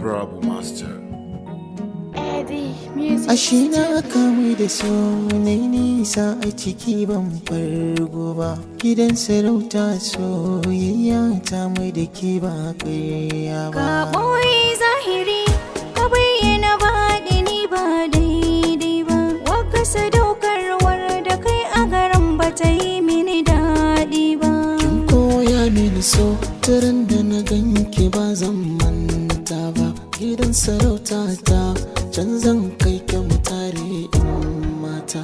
Rabu Master. Eddie Music. Ashe na kamu da so na nisa a ciki ban fargo ba Gidan sarauta soyayya ta mai da ke ba ƙarya Ka ba ɓoye zahiri, ka bayyana baɗini ba daidai ba. Waka sadaukarwar da kai a garin ba ta yi mini daɗi ba. Kin koya mini so turan da na ganki ba zan manta ba Gidan sarauta ta can zan kai ki mu tare in mata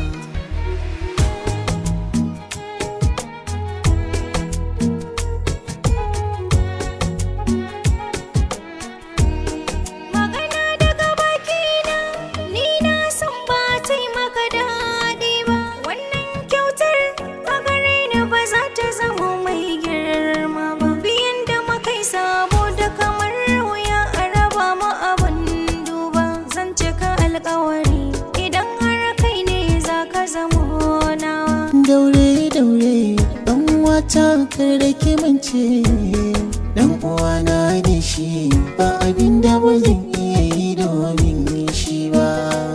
Magana daga bakina, ni na san ba ta yi maka daɗi ba. Wannan kyautar a gare ni ba za ta zama mai girma ba. Biyan da makai sabo da kamar wuya a raba mu abin duba. Zan cika alkawari idan har kai ne za ka zamo nawa. daure daure dan wata kar da ki mance dan uwana ne shi ba abin da ba zan iya yi domin shi ba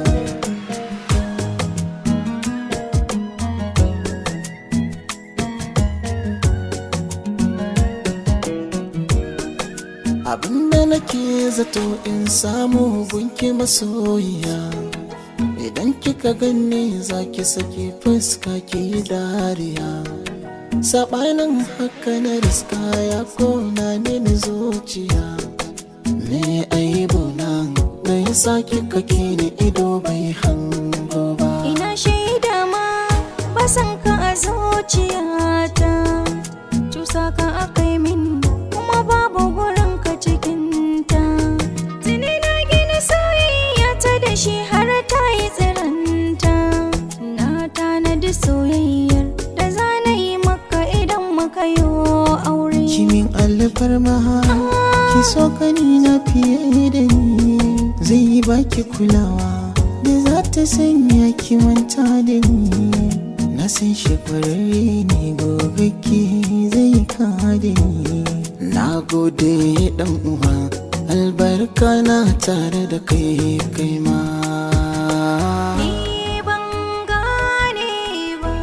abin da nake zato in samu gunki masoyiya Idan kika ganni za ki saki fuska ki dariya Saɓanin haka na riska ya kona mini zuciya Me aibu nan da ya sa kika kini ido bai hango ba Ina shaida ma ba san ka a zuciyata Cusa ka aka yi min kuma babu gurin ka cikinta Tuni na gina soyayya ta da shi har ta yi tsiranta Na tanadi soyayyar da za na yi maka idan muka yi aure Kimin alfarma ki so kani na fiye da ni Zai yi baki kulawa da za ta sanya ki manta da ni Na san shi kwararre ne gogagge zai kada ni Na gode dan uwa albarka na tare da kai kai ma Ni ban gane ba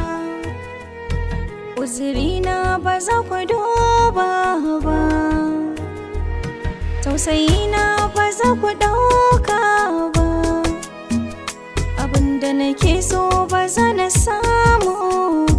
Uzurina ba za ku duba ba Tausayina ba za ku ɗauka ba Abinda nake so ba za na samu